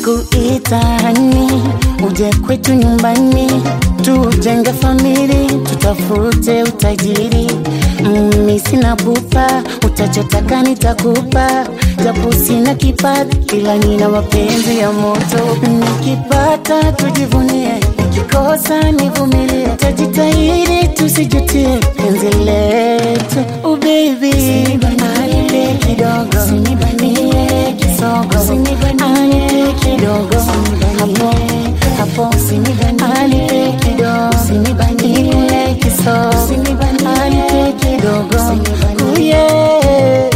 nitakuita hani, uje kwetu nyumbani, tujenge famili, tutafute utajiri. Mimi sina pupa, utachotaka nitakupa, japo sina kipato, ila nina mapenzi ya moto. Nikipata tujivunie, nikikosa nivumilie, tajitahidi tusijutie penzi letu. Oh baby, anipe kidogo, sinibanie kisogo, anipe kidogo, hapo hapo, anipe kidogo, nikule kisogo, anipe kidogo, oh yeah.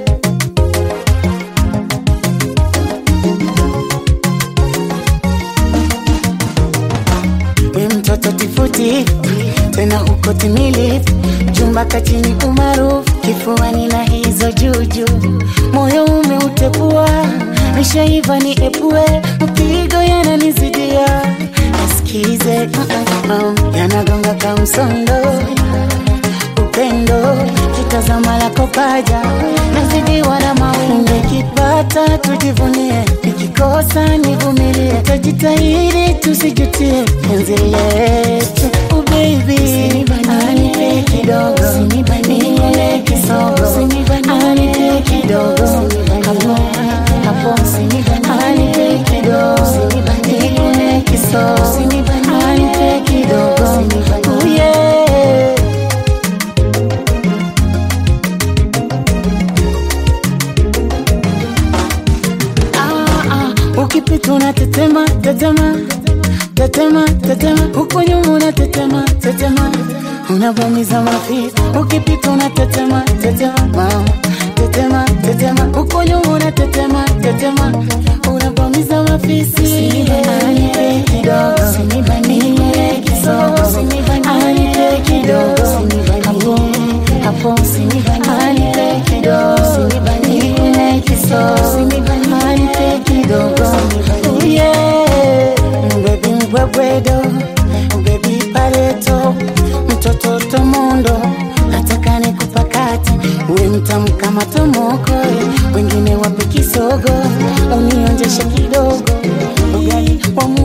we mtoto tifuti tena uko timilifu jumba kachini umaarufu kifuani na hizo juju moyo umeutepua nishaiva ni epue mpigo yananizidia nasikize uh-uh, yanagonga kamsondo upendo kitazama lako paja nazidiwa na mawingu nikipata tujivunie nikikosa nivumilie tajitahidi tusijutie penzi letu oh baby anipe kidogo nile kisogo anipe kidogo hapo hapo anipe kidogo nile kisogo anipe kidogo oh yeah Ah, ah, ukipita unatetema tetema tetema tetema huko nyuma unatetema tetema unavamiza mafisi ukipita unatetema tetema mama tetema tetema huko nyuma unatetema tetema unavamiza mafisi anipe kidogo nile kisogo anipe kidogo hapo hapo anipe kidogo nile kisogo anipe kidogo oh yeah baby mbwebwedo baby paleto mtoto tomondo nataka nikupakate uwe mtamu kama tomoko wengine wape kisogo unionjeshe kidogo ugali wa